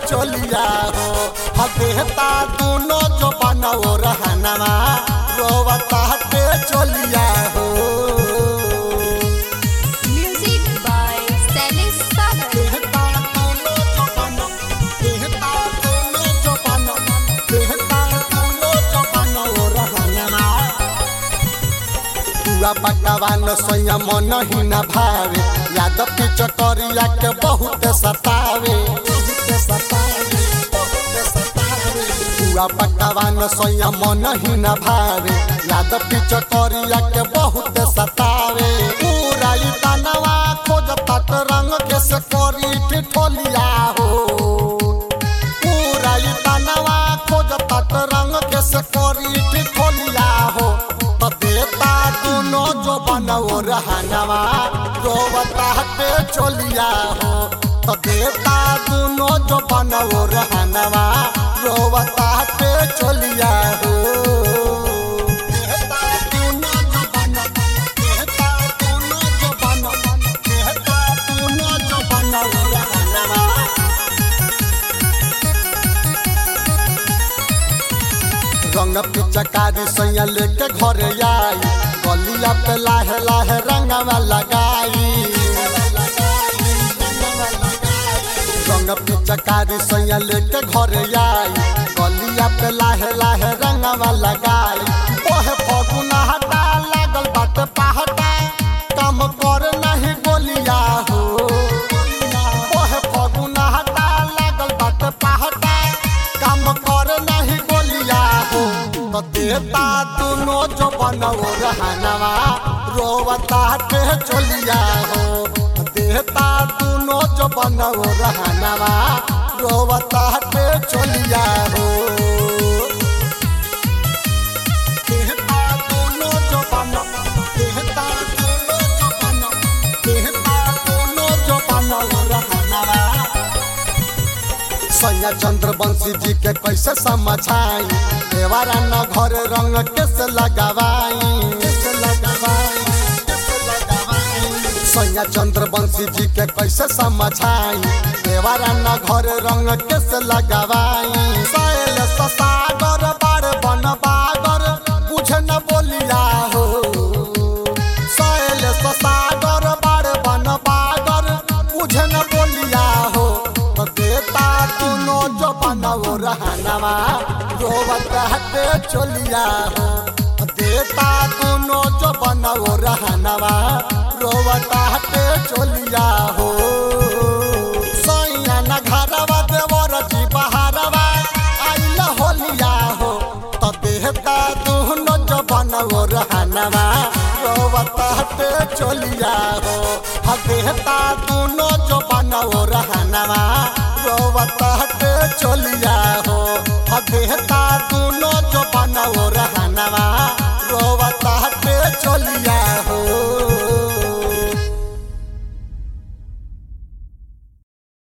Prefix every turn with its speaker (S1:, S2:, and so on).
S1: चोलिया हो हदेहता दोनों जो बनाओ रहनवा रोवता हटे चोलिया हो
S2: Music by Stanley Sagar.
S1: देहता दोनों जो बना देहता दोनों जो बना देहता दोनों जो बनाओ रहनवा तुआ पकवान स्वयं मन ही न भावे याद पिचकरिया के बहुत सतावे बहुत सतावे बहुत सतावे तुआ पकवान स्वयं मन ही न भावे याद पिचकरिया के बहुत सतावे पूरा ई तनवा खोज तट रंग के से करी ठिठोलिया हो पूरा ई तनवा खोज तट रंग के से करी ठिठोलिया हो तो देता दोनों जो बनवो रहनवा रोवता पे चोलिया हो तो देता दोनों जो बनवो रहनवा रोवता पे चोलिया हो देता दोनों जो बन- देता दोनों जो बन- देता दोनों जो बनवो रहनवा रंग पिचकारी सैया लेके घरे आई गलिया पे लाहे लाहे रंगवा लगाई रंग पिचकारी सैया लेके घरे आई गलिया पे लाहे लाहे रंगवा लगाई ओहे फगुना हटा लागल बाटे पहटा काम कर नहीं गोलिया हो ओहे फगुना हटा लागल बाटे पहटा काम कर नहीं गोलिया हो तो देता दोनों जो बनवो रहनवा रोवता के चोलिया हो देता दोनों जो बनवो रहनवा रोवता के चोलिया हो देहता दोनों जो बनो देहता दोनों जो बनो देहता दोनों जो बनो रहनवा सैया चंद्र बंशी जी के कैसे समझाई देवारा न घर रंग कैसे लगावाई कैसे लगावाई कैसे लगावाई सैया चंद्र बंशी जी के कैसे समझाई देवारा न घर रंग कैसे लगावाई सैल सागर बार बन बागर बुझे न बोलिया हो सैल सागर बार बन बागर बुझे न बोलिया हो तो देता दोनों जो बनवो रहनवा रोवत हटे चोलिया हो देता दोनों जो बनवो रहनवा रोवत हटे चोलिया हो सैया न घरवा देवर जी बहारवा आइल होलिया हो तो देहता दोनों जो बनवो रहनवा रोवत हटे चोलिया हो ह देहता दोनों जो बनवो रहनवा रोवत हटे चोलिया हो ह देहता दोनों जो बनवो रहनवा रोवत हटे चोलिया